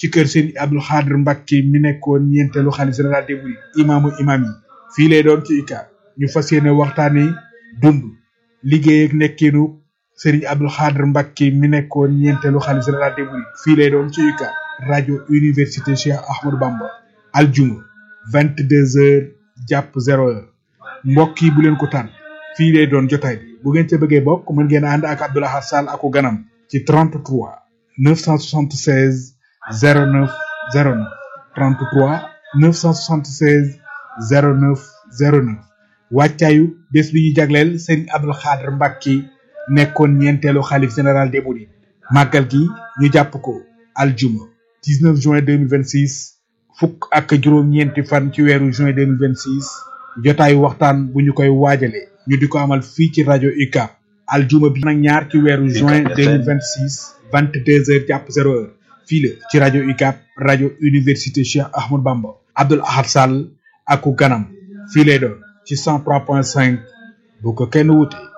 ci kër Serigne Abdou Khadr Mbacke mi nekkoon ñeenteelu xalif général des mourides imaamu imaam yi fii lay doon ci UCAB ñu fas yéene waxtaanee dund liggéey ak nekkinu Serigne Abdou Khadr Mbacke mi nekkoon ñeenteelu xalif général des mourides fii lay doon ci UCAB rajo université Cheikh Ahmadou Bamba aljuma vingt deux heures jàpp zéro heure mbokk yi bu leen ko tànn fii lay doon jotaay bi bu ngeen ca bëggee bokk mën ngeen ànd ak Abdoulaye Sall aku ganam ci 33 976 09 09 33 976 09 09 wàccaayu bés bi ñu jagleel Serigne Abdou Khadr Mbacke nekkoon ñeenteelu xalif général des mourides màggal gi ñu jàpp ko aljuma 19 juin 2026 fukk ak juróom-ñeenti fan ci weeru juin 2026 jotaayu waxtaan bu ñu koy waajale ñu di ko amal fii ci rajo UCAB aljuma bi nag ñaar ci weeru juin 2026 22 heures jàpp 0 heure fii la ci rajo UCAB rajo université Cheikh Ahmadou Bamba Abdoul Ahad Sall aku ganam fii lay doon ci 103.5 bu ko kenn wute